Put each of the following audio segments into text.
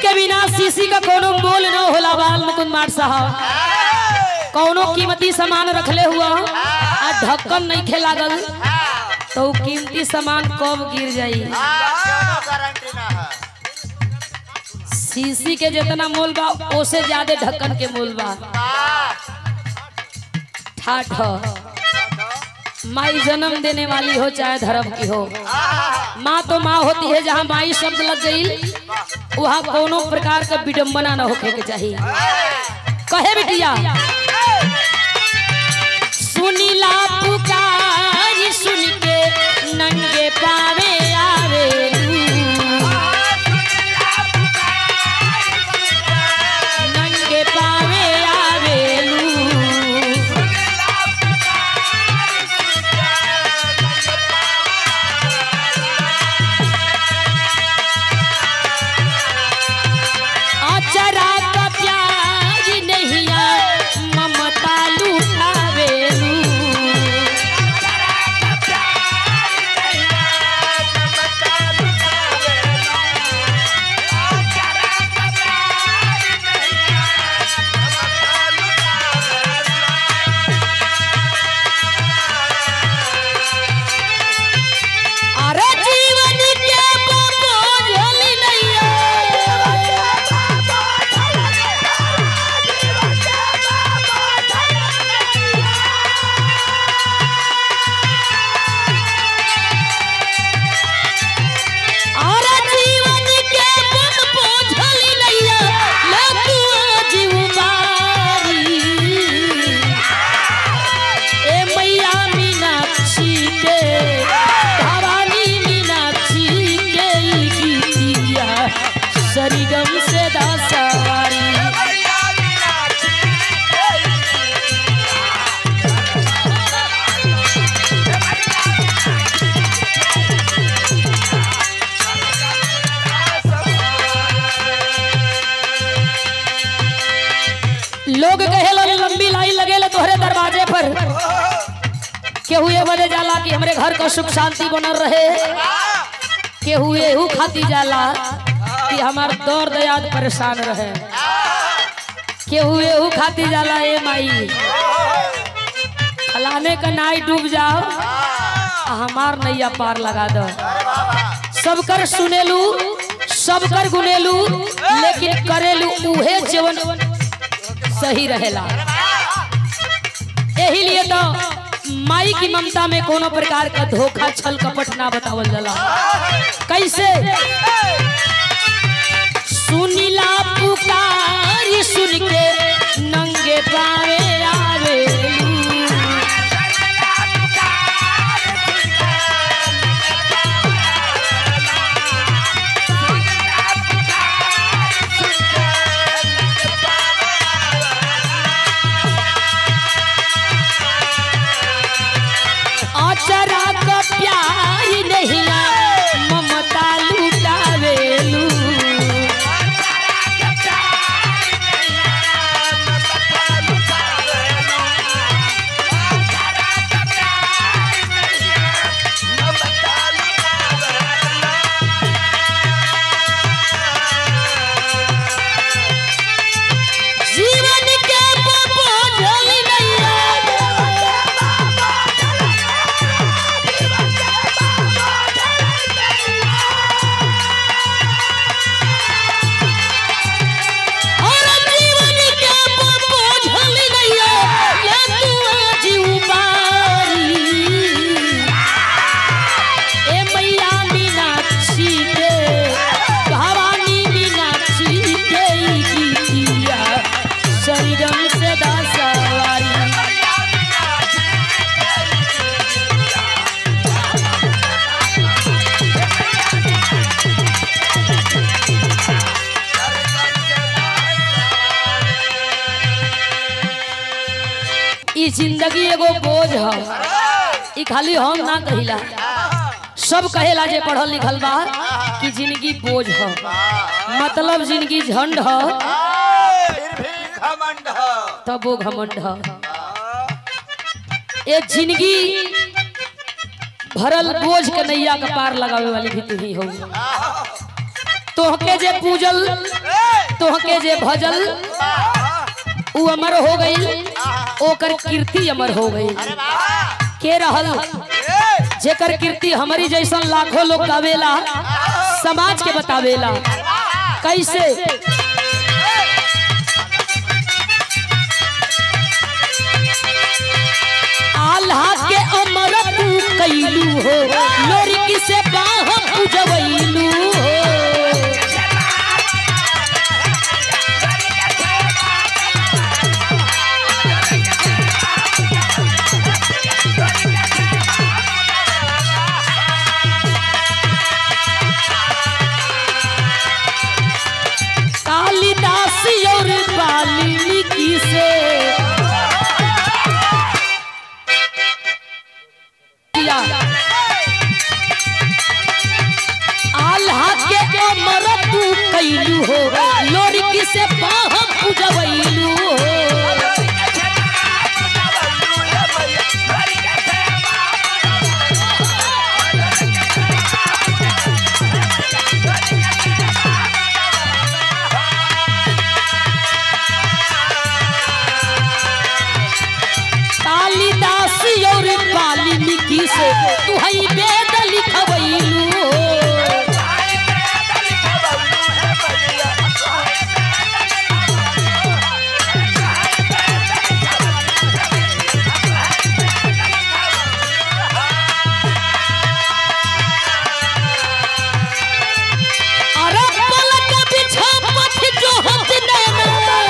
के बिना शीशी का कोनो मोल न होला बाल मुकुंद मार साहब कौनो कीमती सामान रखले हुआ आ ढक्कन नहीं खे लागल तो उ कीमती सामान कब गिर जाई गारंटी ना है शीशी के जितना मोल बा ओसे ज्यादा ढक्कन के मोल बा ठाठ माई जन्म देने वाली हो चाहे धर्म की हो माँ तो माँ होती है जहाँ माई शब्द लग गई वहाँ कोनो प्रकार का विडम्बना न होके के चाहिए कहे बिटिया सुनीला पुकार सुन के नंगे पावे आवे नंगे पावे आवेलू अचरा का प्याज नहिया ममता लुटावेलू अरे जीवन के बोझल नैया अरे जीवन के बोझल नैया लकुआ जीव बारी ए मैया मीनाक्षी के भवानी मीनाक्षी के ई गीतिया सरिगम से दासवारी लोग कहेला लंबी लाइन लगेला तोहरे दरवाजे पर केहू ये बजे जाला कि हमरे घर का सुख शांति बनल रहे केहू एहू खाती जाला कि हमार दर्द याद परेशान रहे केहू एहू खाती जाला ए माई फलाने का नाई डूब जाओ आ हमार नैया पार लगा दो सबकर सुनेलू सबकर गुनेलू लेकिन करेलू उहे जीवन सही रहेला यही लिए तो माई की ममता में कोनो प्रकार का धोखा छल कपट ना बतावल जाला कैसे सुनीला पुकार सुन के नंगे पावे आवे अचरा का प्यार नहीं ममता लुटावेलू जीवन के बोझल नैया और जीवन के बोझल नैया लकुआ जीव बारी ए मैया मीनाक्षी के भवानी मीनाक्षी के ई गीतिया शरीरम से दासवारी ई जिंदगी एगो बोझ है ई खाली हम ना कहिला सब कहेला जे पढ़ल लिखल बा कि जिंदगी बोझ है मतलब जिंदगी झंड है फिर भी घमंड है तब वो घमंड है ये जिंदगी भरल बोझ के नैया के पार लगावे वाली भी तू ही हो तोहके जे पूजल तोहके जे भजल उ अमर हो गई ओकर कीर्ति अमर हो गई के रहल जेकर कीर्ति हमारी जैसन लाखों लोग गावेला समाज के बतावेला कैसे आल्हा के अमर तू कैलू हो लोरी से बाह पूजवैलू हो कालिदास और वाल्मीकि से किया। आल्हा के अमर तू कैलू हो लोरी से बाह पूजवैलू हो कालिदास और वाल्मीकि से तू हई वेद लिखवैलू हो अरे पलक बिछा पथ जो हथ नैना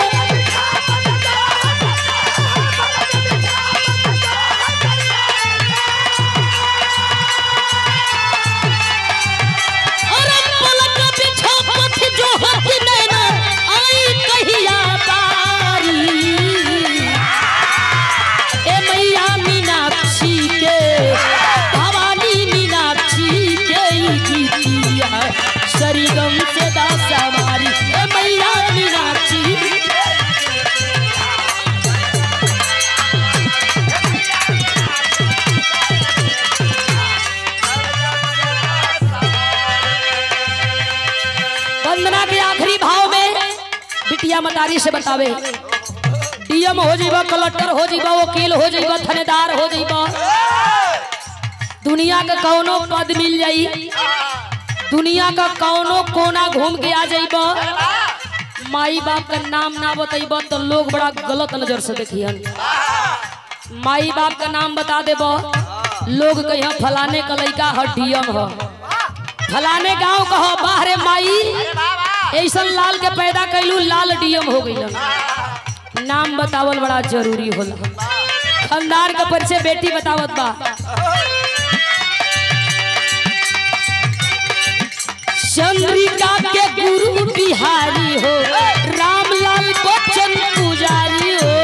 अरे पलक बिछा पथ जो हथ नैना आई कहिया बारी ए मैया मीनाक्षी के भवानी मीनाक्षी के ई गीतिया सरगम से दासा मारी ए मैया मीनाक्षी वंदना के आखिरी भाव में बिटिया मतारी से बतावे डीएम हो जीबा कलेक्टर हो जीबा वकील हो जीबा थानेदार हो जीबा दुनिया का कौनो पद मिल जाई दुनिया का कौनो कोना घूम के आ जाइबा माई बाप का नाम ना बतैबा तो लोग बड़ा गलत नजर से देखियन माई बाप का नाम बता देबा लोग कहिया फलाने का लड़का ह डीएम ह फलाने गांव का हो बाहरे माई ऐसन लाल के पैदा कैलू लाल डीएम हो गई नाम बतावल बड़ा जरूरी होला खानदान का परिचय बेटी बतावत बा चंद्रिका के गुरु बिहारी हो रामलाल बच्चन पुजारी हो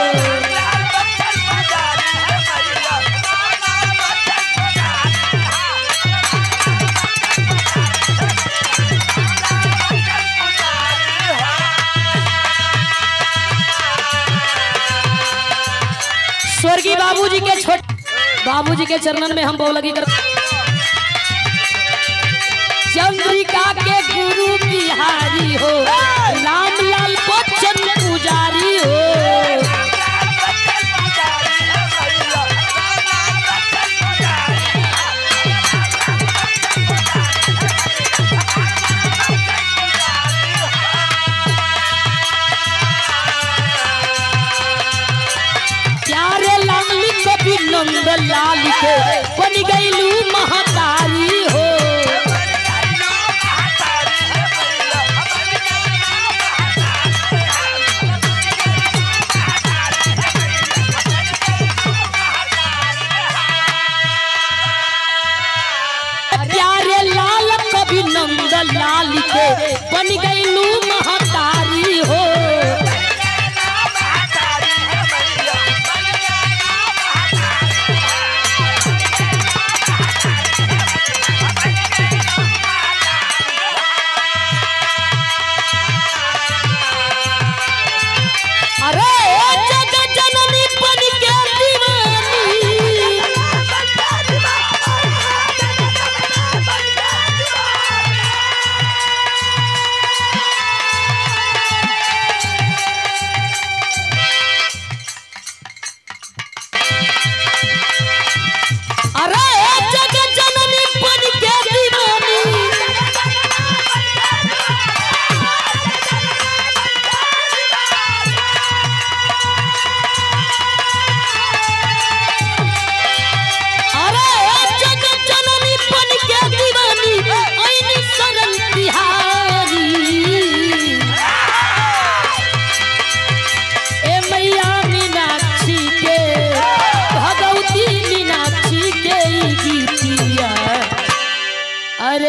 स्वर्गीय बाबूजी के छोट बाबूजी के चरणन में हम बोलगी कर चंद्रिका के गुरु बिहारी हो रामलाल बच्चन पुजारी हो प्यारे लाली कभी नंद लाल के बन गईलू महातारी हो प्यारे लाल कभी नंद लाल के बन गईलू महातारी हो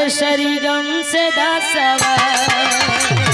सरिगम से दसवा